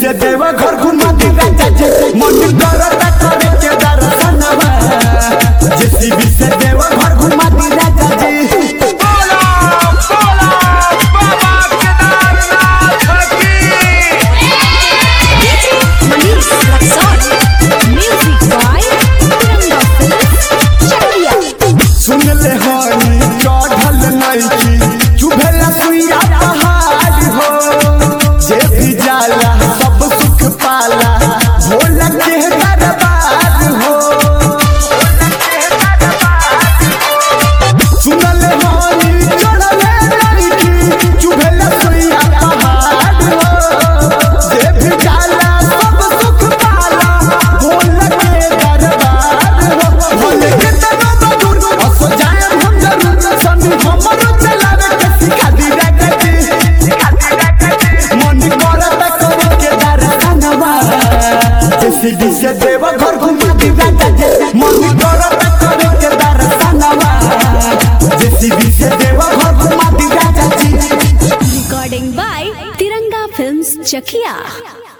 से देवा घर घुमा दी राजा जी मन करता करे के दर्शनवा जेसीबी से देवा घर घुमा दी राजा जी बोला बोला बाबा केदारनाथ की Manish Raksol. Music by Tiranga Films. Chakriya. सुन ले हनी चढ़ल नइकी चुभेला सुइया पहाड़ हो जे भी जाला सब सुख पाला भोला के दरबार हो सुन ले हनी चढ़ल नइकी चुभेला सुइया पहाड़ हो जे भी जाला सब सुख पाला भोला के दरबार हो भोले के तनो दूर असो जाए हम जरूर संग हमरो चलावे के सिखा दी राजा जी मन करता करे के दर्शनवा जेसीबी से देवा घर घुमा दी राजा जी मन करता करे के दर्शनवा जेसीबी से देवा घर घुमा दी राजा जी Recording by Tiranga Films. Chakriya.